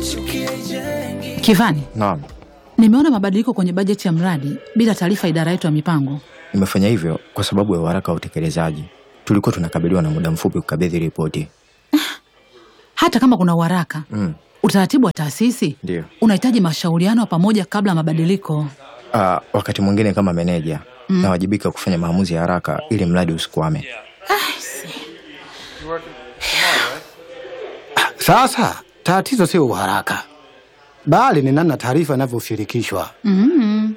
Kivani, Naam, nimeona mabadiliko kwenye bajeti ya mradi bila taarifa idara yetu ya mipango. nimefanya hivyo kwa sababu ya uharaka wa utekelezaji. Tulikuwa tunakabiliwa na muda mfupi kukabidhi ripoti. Hata kama kuna uharaka Mm, utaratibu wa taasisi ndio. unahitaji mashauriano ya pamoja kabla ya mabadiliko. Ah, wakati mwingine kama meneja nawajibika kufanya maamuzi ya haraka ili mradi usikwame. Sasa tatizo sio uharaka, bali ni namna taarifa inavyoshirikishwa. mm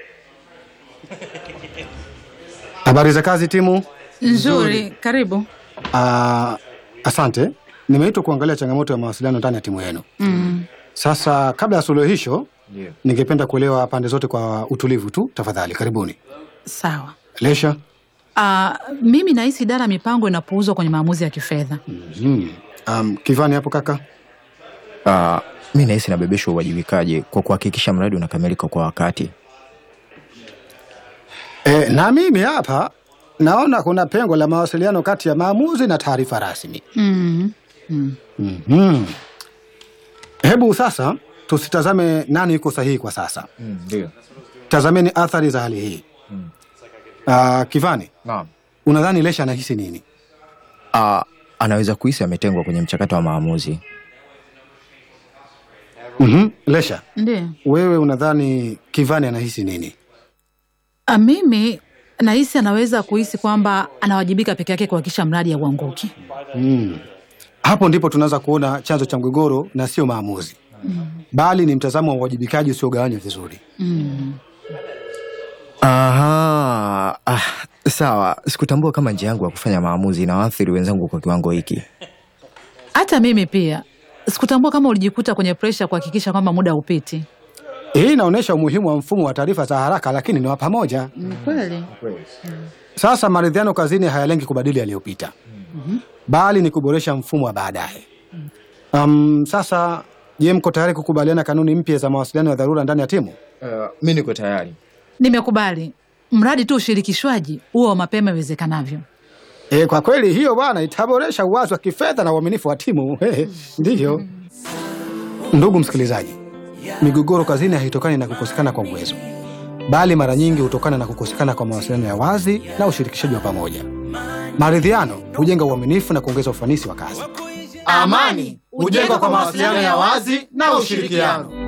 Habari za kazi timu. Nzuri, karibu. Ah, asante. Nimeitwa kuangalia changamoto ya mawasiliano ndani ya timu yenu. mm. Sasa kabla ya suluhisho, Ndio. ningependa kuelewa pande zote kwa utulivu tu, tafadhali. Karibuni. Sawa. Lesha. Ah, mimi nahisi idara ya mipango inapuuzwa kwenye maamuzi ya kifedha. Mm. Um, Kivani hapo kaka. Ah, mi nahisi nabebeshwa uwajibikaji kwa kuhakikisha mradi unakamilika kwa wakati. E, na mimi hapa naona kuna pengo la mawasiliano kati ya maamuzi na taarifa rasmi. mm. Mm. Mhm. Hebu sasa tusitazame nani yuko sahihi kwa sasa, Ndio. tazameni athari za hali hii. Ah, Kivani, Naam. unadhani Lesha anahisi nini? Ah, anaweza kuhisi ametengwa kwenye mchakato wa maamuzi. Mhm. Lesha, Ndiyo. wewe unadhani Kivani anahisi nini? Ah, mimi nahisi anaweza kuhisi kwamba anawajibika peke yake kuhakikisha mradi hauanguki. Mm. Hapo ndipo tunaweza kuona chanzo cha mgogoro na sio maamuzi, bali ni mtazamo wa uwajibikaji usiogawanywa vizuri. mm. Aha, ah, sawa. Sikutambua kama njia yangu ya kufanya maamuzi inawaathiri wenzangu kwa kiwango hiki. Hata mimi pia sikutambua kama ulijikuta kwenye presha kuhakikisha kwamba muda haupiti. Hii inaonyesha umuhimu wa mfumo wa taarifa za haraka, lakini ni wa pamoja. Kweli. Sasa maridhiano kazini hayalengi kubadili yaliyopita, bali ni kuboresha mfumo wa baadaye. Um, sasa je, mko tayari kukubaliana kanuni mpya za mawasiliano ya dharura ndani ya timu? Uh, mi niko tayari. Nimekubali, mradi tu ushirikishwaji huo wa mapema iwezekanavyo. E, kwa kweli hiyo bwana itaboresha uwazi wa kifedha na uaminifu wa timu. He, Ndivyo. Ndugu msikilizaji, migogoro kazini haitokani na kukosekana kwa uwezo, bali mara nyingi hutokana na kukosekana kwa mawasiliano ya wazi na ushirikishaji wa pamoja. Maridhiano hujenga uaminifu na kuongeza ufanisi wa kazi. Amani hujengwa kwa mawasiliano ya wazi na ushirikiano.